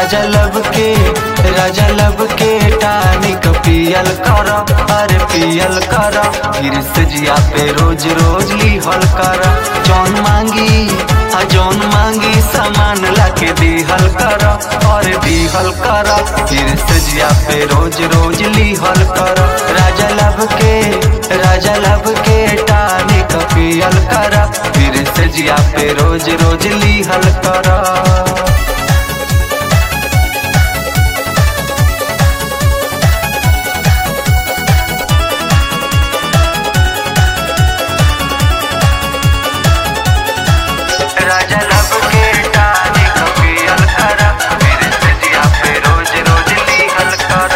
राजा लब के राजा लब के टानिक पियल कर अरे पियल कर फिर से जिया पे रोज रोज लिहल कर जौन मांगी आ जौन मांगी सामान लाके दिहल कर और दिहल कर फिर से जिया पे रोज रोज लिहल कर राजा लब के राजा लब के टानिक पियल कर फिर से जिया पे रोज रोज लिहल कर राजा लब के टानिक पियल कर फिर से जिया पे रोज रोज लिहल कर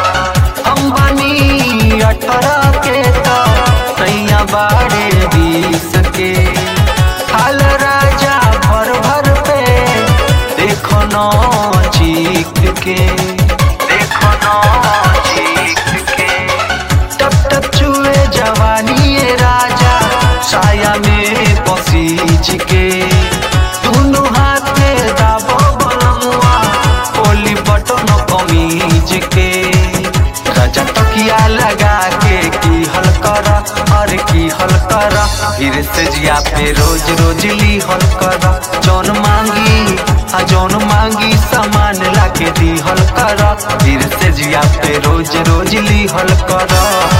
अंबानी अठारह के तो सैया बाड़े बीस के हाल राजा भर भर पे देखो नौ चीख के देखो नौ चीख के टप टप चुए जवानी ये राजा साया में पसीज के दोनों हाथे दाबो बलमुआ कोली बटन कमीज के राजा तकिया लगा के की हल कर और की हल कर फिर से जिया पे रोज रोज ली हल कर जौन मांगी आ जौन मांगी सामान लाके दी हल कर फिर से जिया पे रोज रोज ली हल कर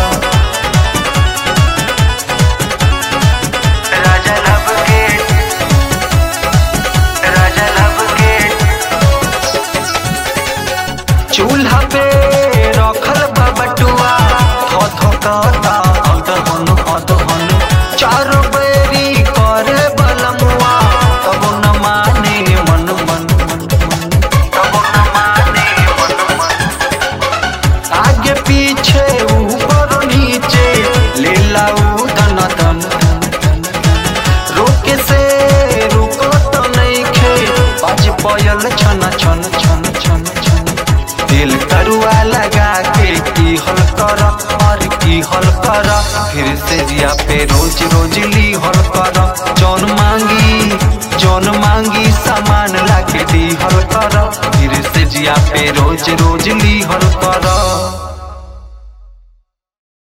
राजा लब के राजा लब के चूल्हा पे रखल बा बटुआ थो थो कहता अदहन अदहन चारो बेरी करे बलमुआ तब न माने मन मन मन मन तब न माने मन मन आगे पीछे ऊपर नीचे ले लाऊ दन दन दन दन रोके से रुको तो नहीं खे बाज पयल छन छन छन छन छन दिल करुआ लगा के की हल कर और की हल कर फिर से जिया पे रोज रोज ली हल कर जौन मांगी जौन मांगी सामान लाके दी हल कर फिर से जिया पे रोज रोज ली हल कर